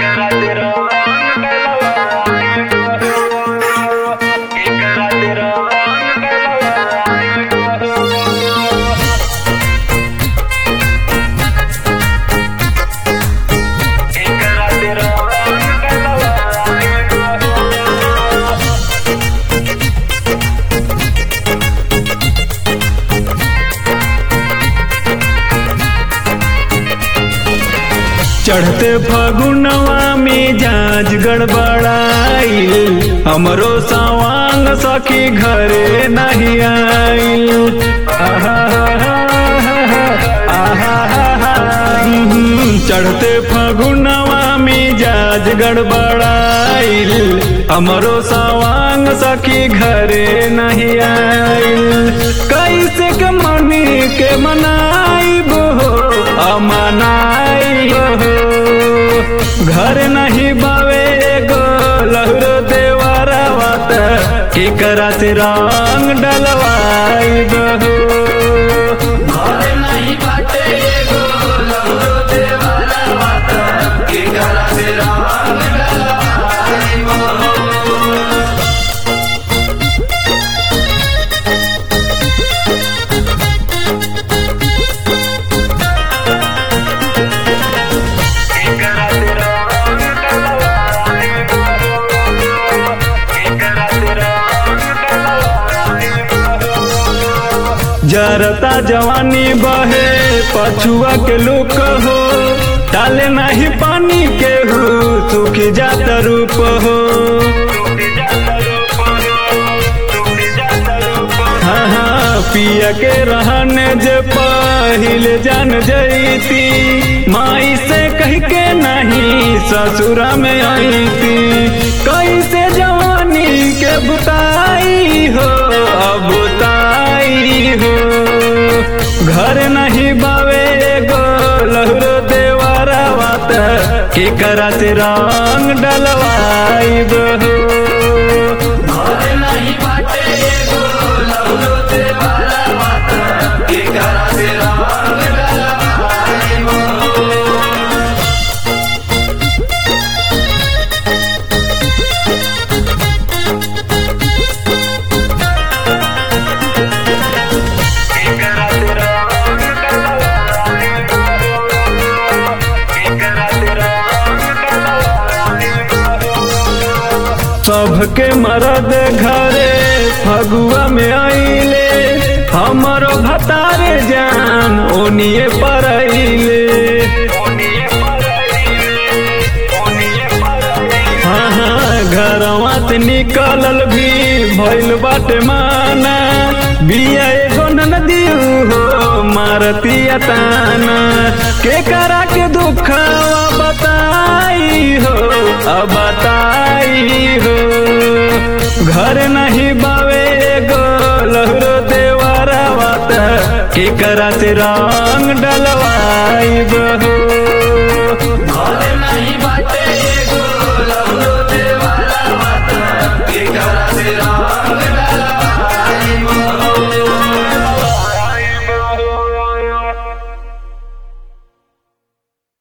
चढ़ते फगुनवा में जाज गड़बड़ाइल हमरो सवांग सखी घरे नहीं आइल आहा, आहा, आहा, हम्म, चढ़ते फगुनवा में जाज गड़बड़ाइल हमरो सवांग सखी घरे नहीं आइल कैसे के मनी के मनाई हो अमनाई हो घर नहीं बावे गो लहरो देवारा बात के करा से रंग डलवाई बहो नहीं बाटे एगो लहरो देवारा बात के करा से रंग डलवाई बहो। जरता जवानी बहे पछुआ के लुक हो डाले नहीं पानी के हो सूख जात रूप हो हाँ हाँ पिया के रहने जे पहिल जान जईती माई से कह के नहीं ससुरा में आईती कैसे जवानी के बुताई हो अब बुताई हो घर नहीं बावे गो लहरो देवारा बात के करा से रंग डलवाई बहो घर नहीं बाटे एगो लहरो देवारा बात के करा से रंग डलवाई बहो। सबके मरद घरे फगुआ में आइले हमरो भतारे जान ओनिए परैले हाँ हाँ घरवा से निकलल भी भइल बाटे माना बिया एगो नदी हो मारतिया ताना के करा के दुखवा बताई हो अब बताई हो घर नहीं बावे गो लहरो देवारा बात के करा से रंग डलवाई बहो